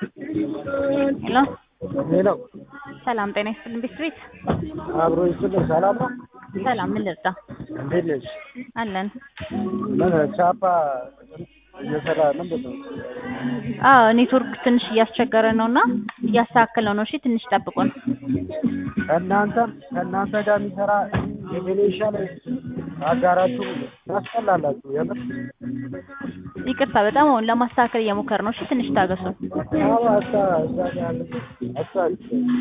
ሄሎ ሄሎ ሰላም ጤና ይስጥልን ቤት ቤት አብሮ ይስጥልኝ። ሰላም ነው? ሰላም ምን ልርዳ? እንዴት ነሽ? አለን ምን ቻፓ እየሰራ ምንድን ነው? አዎ ኔትወርክ ትንሽ እያስቸገረ ነው እና እያስተካከለው ነው። እሺ ትንሽ ጠብቁን። ከእናንተ ከእናንተ ጋር የሚሰራ የቬኔሻል አጋራችሁ ታስጠላላችሁ። የምር ይቅርታ በጣም አሁን ለማስተካከል እየሞከር ነው። እሺ ትንሽ ታገሱን። አዎ አሳ እዛ ጋር ያለ አሳ